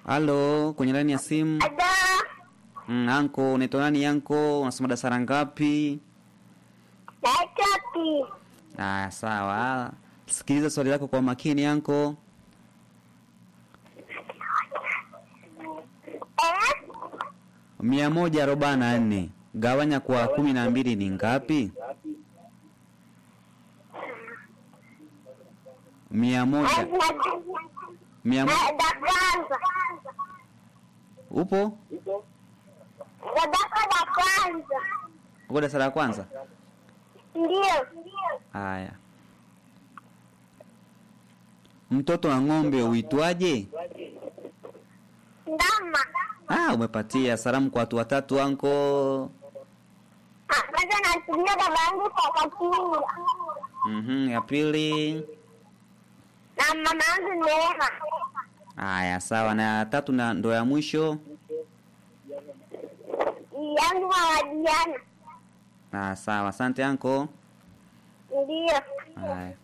Halo, kwenye laini ya simu. Ada. Mm, anko, unaitwa nani anko? Unasoma darasa ngapi? Naitwa Pi. Ah, sawa. Sikiliza swali lako kwa makini anko. Eh? mia moja arobaini na nne gawanya kwa kumi na mbili ni ngapi? mia moja mia mo... Da kwanza. upo Dadako da kwanza. uko darasa la kwanza? Ndio. Haya, mtoto wa ng'ombe uitwaje? Ndama. Ah, umepatia salamu kwa watu watatu anko. Ah, Kwanza natumia baba yangu kwa kakinga. Mhm, ya pili. Na mama yangu Neema. Haya, sawa. Na ya tatu na ndo ya mwisho. Yangu mama Diana. Ah, sawa. Asante anko. Ndio. Haya.